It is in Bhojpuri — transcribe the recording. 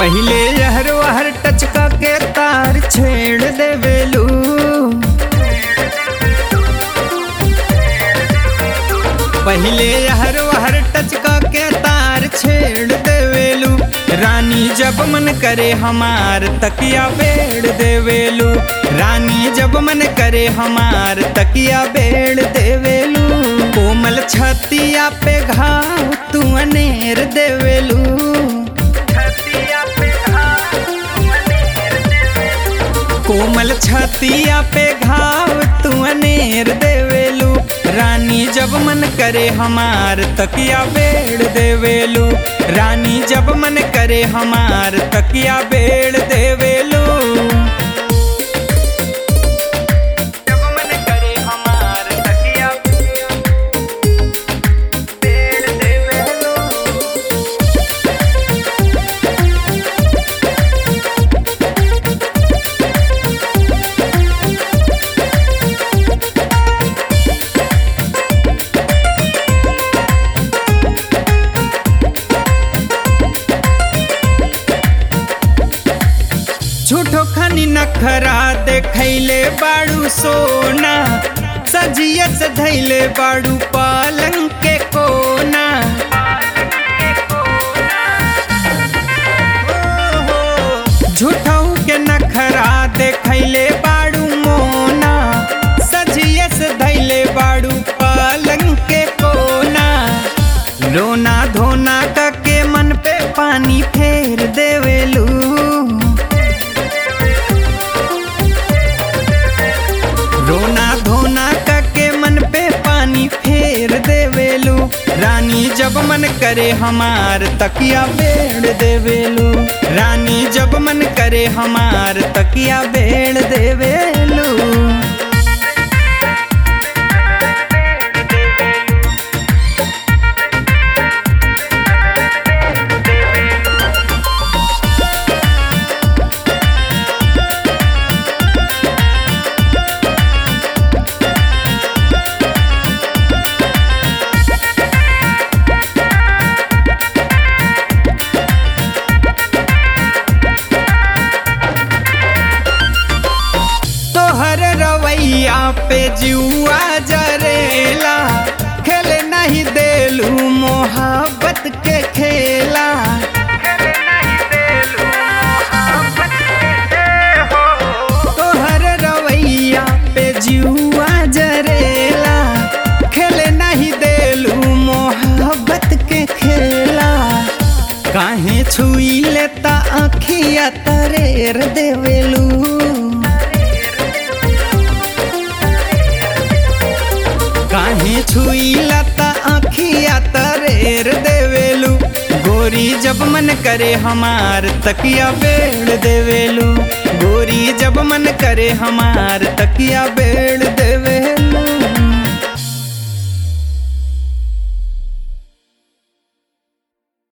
पहिले यहर वहर टचका के तार छेड़ देवेलू पहिले यहर वहर टचका के तार छेड़ देवेलू रानी जब मन करे हमार तकिया बेड़ देवेलू रानी जब मन करे हमार तकिया बेड़ देवेलू कोमल छतिया पे घाव तू अनेर देवेलू कोमल छतिया पे घाव तू अनेर देवेलू रानी जब मन करे हमार तकिया बेड़ देवेलू रानी जब मन करे हमार तकिया बेड़ देवेलू जब मन करे हमार तकिया बेड़ देवेलू झूठो खनी नखरा देखैले बाड़ू सोना सजिया से धैले बाड़ू पालंग के कोना झूठऊ के नखरा देखैले बाड़ू मोना सजिया से धैले बाड़ू पालंग के कोना रोना धोना के मन पे पानी फेर देवेलू रोना धोना के मन पे पानी फेर देवेलू रानी जब मन करे हमार तकिया बेड़ देवेलू रानी जब मन करे हमार तकिया बेड़ देवेलू तोहर रवैया पे जुआ जरेला खेले नहीं देलू मोहब्बत के खेला तोहर रवैया पे जुआ जरेला खेले नहीं देलू मोहब्बत के खेला काहे छुई लेता आखिया तरेर देवेलू काहे छुई लता आखिया तरेर देवेलू गोरी जब मन करे हमार तकिया बेड़ देवेलू गोरी जब मन करे हमार तकिया बेड़ देवेलू